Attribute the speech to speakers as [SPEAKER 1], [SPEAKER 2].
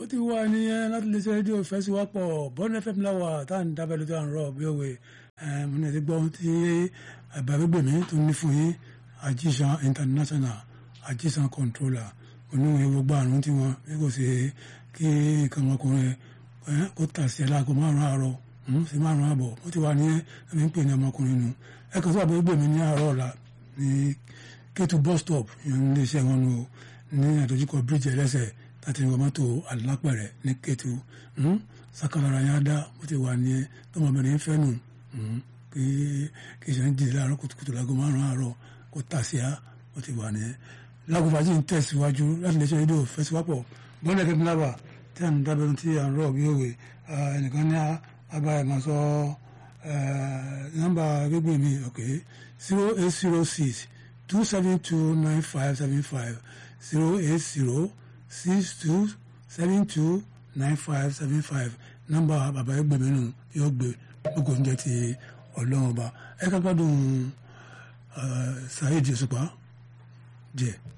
[SPEAKER 1] ti wà nìyẹn láti lè ṣe rédíò fẹsíwápọ̀ bọ́n fm láwà tá à ń dábẹ́ lójú à ń rọ̀ bí òwe mo ní ti gbọ́ ohun tí àbábẹ́gbẹ̀mí tó ní fún yín àjíṣan international àjíṣan controller oníwèé gbogbo àrùn tí wọn bí kò ṣe kí nǹkan ọmọkùnrin kó tà sí ẹ láago márùn àárọ̀ sí márùn àbọ̀ ó ti wà ní ẹni ń pè ní ọmọkùnrin nù ẹ kàn sí àbẹ́gbẹ̀mí ní àárọ̀ ọ̀la ní kétu bus stop ìyẹn ní iléeṣẹ́ wọn nù ní àdójúkọ bíríìjì ẹlẹ́sẹ̀ láti ní mọ́tò alápẹ̀rẹ̀ ní kétu sakalara yẹn á dá ó ti wà ní tọmọbìnrin fẹ́ nù kí kí ṣe ń jìnnì láàárọ̀ kùtùkùtù láago márùn àárọ̀ kó tà sí á ó ti wà ní lágùnfàjì ń tẹ̀síwájú láti lè ṣe rédíò fẹsíwápọ̀ bọ́ọ̀lù ẹ̀kẹ́ ńláwà tí à ń dábẹ́rún tí à ń rọ̀ bí òwe ẹnìkan ní abáyé máa sọ nọ́mbà gbégbé mi ok zero eight zero six two seven two nine five seven five zero eight zero six two seven two nine five seven five nọ́mbà bàbá ẹgbẹ́ mi nù yóò gbé gbogbo oúnjẹ ti ọlọ́run ọba ẹ ká gbádùn Saheed Òṣùpá díẹ̀.